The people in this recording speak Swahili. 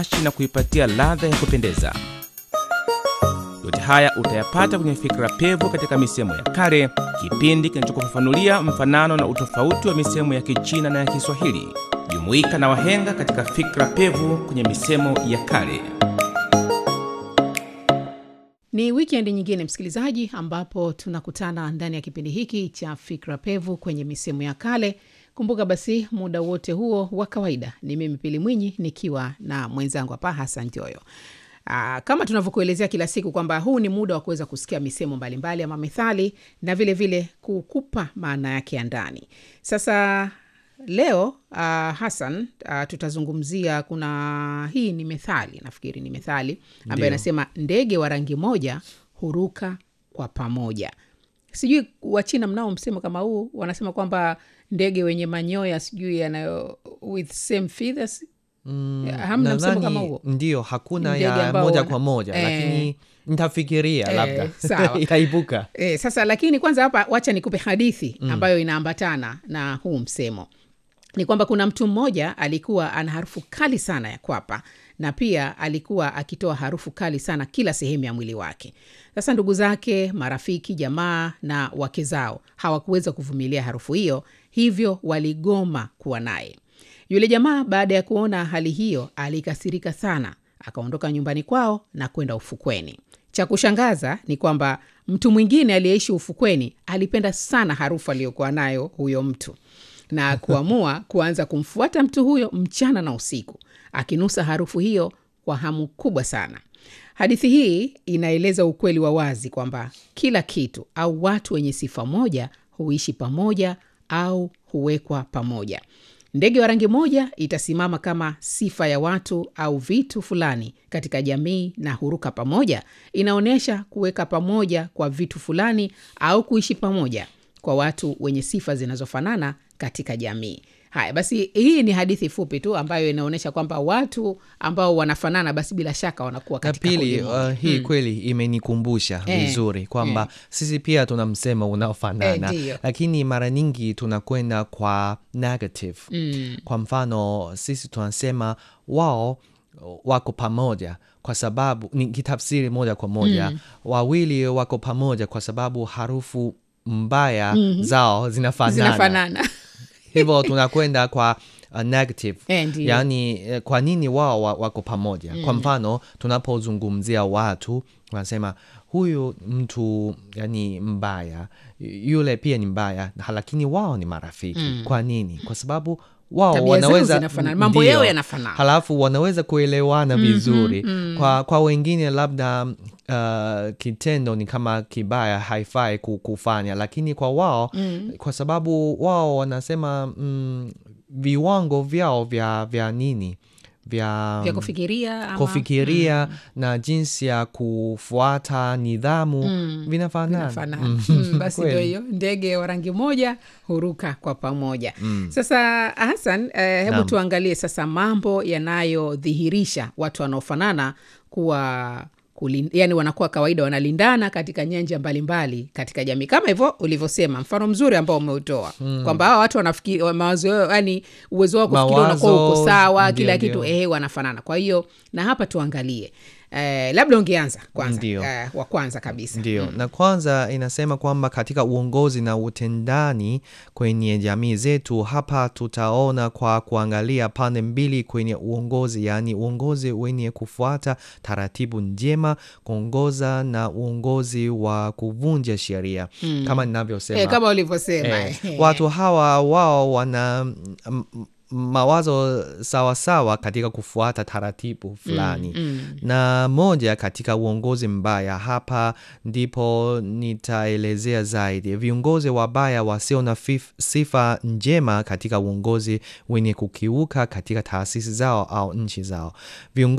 na kuipatia ladha ya kupendeza. Yote haya utayapata kwenye Fikra Pevu katika misemo ya kale, kipindi kinachokufafanulia mfanano na utofauti wa misemo ya Kichina na ya Kiswahili. Jumuika na wahenga katika Fikra Pevu kwenye misemo ya kale. Ni wikendi nyingine, msikilizaji, ambapo tunakutana ndani ya kipindi hiki cha Fikra Pevu kwenye misemo ya kale. Kumbuka basi, muda wote huo wa kawaida ni mimi Pili Mwinyi nikiwa na mwenzangu hapa Hasan Joyo. Aa, kama tunavyokuelezea kila siku kwamba huu ni muda wa kuweza kusikia misemo mbalimbali ama methali na vile vile kukupa maana yake ya ndani. Sasa leo uh, Hasan uh, tutazungumzia kuna hii ni methali, nafikiri ni methali ambayo Ndio. inasema ndege wa rangi moja huruka kwa pamoja. Sijui Wachina mnao msemo kama huu, wanasema kwamba ndege wenye manyoya sijui yanayo with same feathers Mm, hamna msemo nadhani kama huo? ndio hakuna Ndege ya ambao moja wana- kwa moja Eh. lakini nitafikiria Eh, labda sawa. itaibuka E, sasa lakini kwanza hapa wacha nikupe hadithi ambayo inaambatana na huu msemo. Ni kwamba kuna mtu mmoja alikuwa ana harufu kali sana ya kwapa na pia alikuwa akitoa harufu kali sana kila sehemu ya mwili wake. Sasa ndugu zake, marafiki, jamaa na wake zao hawakuweza kuvumilia harufu hiyo, hivyo waligoma kuwa naye. Yule jamaa baada ya kuona hali hiyo alikasirika sana, akaondoka nyumbani kwao na kwenda ufukweni. Cha kushangaza ni kwamba mtu mwingine aliyeishi ufukweni alipenda sana harufu aliyokuwa nayo huyo mtu na kuamua kuanza kumfuata mtu huyo mchana na usiku, akinusa harufu hiyo kwa hamu kubwa sana. Hadithi hii inaeleza ukweli wa wazi kwamba kila kitu au watu wenye sifa moja huishi pamoja au huwekwa pamoja. Ndege wa rangi moja itasimama kama sifa ya watu au vitu fulani katika jamii, na huruka pamoja inaonyesha kuweka pamoja kwa vitu fulani au kuishi pamoja kwa watu wenye sifa zinazofanana katika jamii. Haya basi, hii ni hadithi fupi tu ambayo inaonyesha kwamba watu ambao wanafanana basi bila shaka wanakuwa na katika pili kundi moja. uh, hii kweli imenikumbusha Eh, vizuri kwamba sisi pia tuna msemo unaofanana Eh, ndiyo. lakini mara nyingi tunakwenda kwa negative Mm. kwa mfano sisi tunasema wao wako pamoja kwa sababu ni kitafsiri moja kwa moja wawili wako pamoja kwa sababu harufu mbaya zao zinafanana zinafanana hivyo tunakwenda kwa uh, negative Eh, ndiyo. yaani eh, kwa nini wao wa- wako pamoja kwa mfano tunapozungumzia watu wanasema huyu mtu yani mbaya yule pia ni mbaya lakini wao ni marafiki kwa nini kwa sababu wao Tabia zao wanaweza zinafanana, mambo ndio. yao yanafanana. halafu wanaweza kuelewana vizuri kwa, kwa wengine labda uh, kitendo ni kama kibaya haifai ku- kufanya lakini kwa wao kwa sababu wao wanasema mm, viwango vyao vya, vya nini vya, vya kufikiria ama- kufikiria na jinsi ya kufuata nidhamu vinafanana Vinafanana. Mm. Mm, basi ndio Kweli. hiyo ndege wa rangi moja huruka kwa pamoja sasa hasan eh, hebu Naam. tuangalie sasa mambo yanayodhihirisha watu wanaofanana kuwa kulin, yani wanakuwa kawaida wanalindana katika nyanja mbalimbali katika jamii kama hivyo ulivyosema mfano mzuri ambao umeutoa kwamba hawa watu wanafikiri wa- mawazo yao yani uwezo wao kufikiri unakuwa uko Mawazo, sawa ndio, kila ndio. kitu eh, wanafanana kwa hiyo na hapa tuangalie eh, labda ungeanza kwanza Ndio. eh, wa kwanza kabisa Ndio, na kwanza inasema kwamba katika uongozi na utendani kwenye jamii zetu, hapa tutaona kwa kuangalia pande mbili kwenye uongozi, yaani uongozi wenye kufuata taratibu njema, kuongoza na uongozi wa kuvunja sheria kama ninavyosema Eh, kama ulivyosema Eh, eh. watu hawa wao wana mm, mm, mawazo sawasawa katika kufuata taratibu fulani na moja katika uongozi mbaya hapa ndipo nitaelezea zaidi viongozi wabaya wasio na fif- sifa njema katika uongozi wenye kukiuka katika taasisi zao au nchi zao viongozi